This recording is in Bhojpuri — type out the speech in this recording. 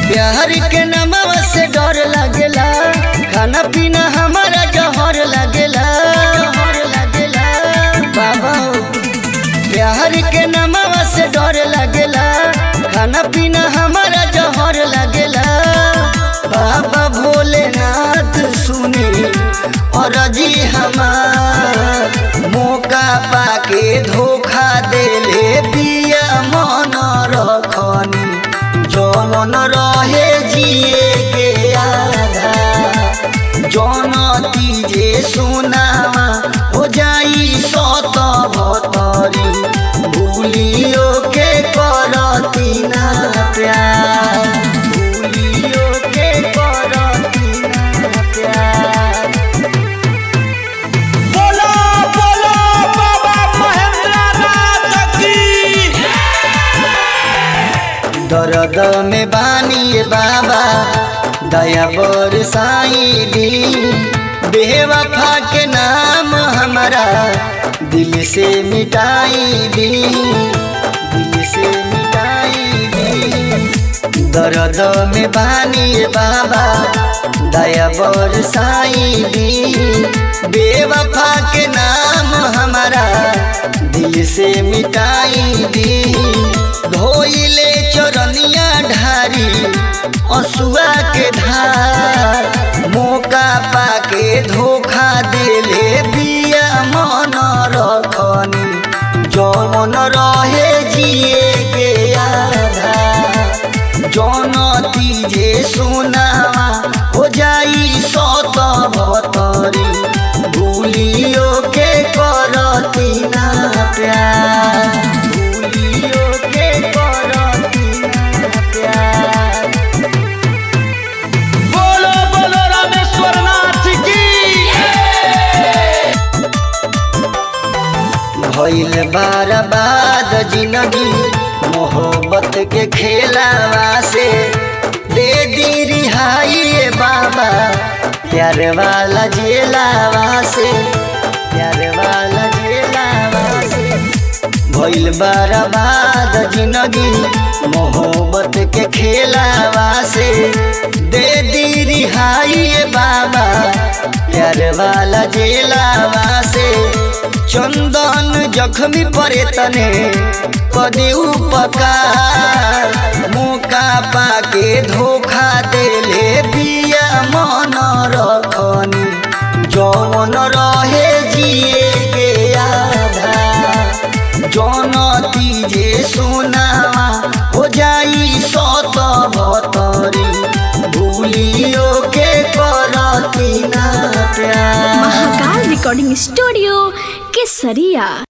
प्यार के नमवा से डर लगेला खाना पीना हमारा जहर लगेला जहर लगेला बाबा हो। प्यार के नमवा से डर लगेला खाना पीना हमारा जहर लगेला बाबा भोलेनाथ सुनी और जी हमार मौका पाके धोखा देले बिया मन रखनी जौन रहे जिए के आधा जौन तीजे सुनावा हो जाई सत भतरी भूलियो के करती ना प्यार भूलियो के करती ना प्यार बोलो बोलो बाबा महेंद्र नाथ की दर्द में बानी बाबा दया बरसाई दी बेवफा के नाम हमारा दिल से मिटाई दी दिल से मिटाई दी दर्द में बानी बाबा दया बरसाई दी बेवफा के नाम हमारा दिल से मिटाई दी धोइले चरनिया ढारी असुआ के धार मौका पाके धोखा देले बिया मन रखनी जौन रहे जिए के आधा जौन तीजे सुनावा हो जाई सत भतरी भूलियो के करती ना प्यार भूलियो के करती ना प्यार बोलो बोलो रामेश्वर नाथ की भइल बर्बाद जिंदगी मोहब्बत के खेलावा से दे दी रिहाई ए बाबा प्यार वाला जेलावा से प्यार वाला जेलावा से भइल बर्बाद जिंदगी मोहब्बत के खेलावा से दे दी रिहाई ए बाबा प्यार वाला जेलावा से चंदन जख्मी परे तने कदी उपकार मौका पाके धोखा देले बिया मन रखनी जौन रहे जिए के आधा जौन तीजे सुनावा हो जाई सत भतरी भूलियो के करती ना प्यार महाकाल रिकॉर्डिंग स्टूडियो केसरिया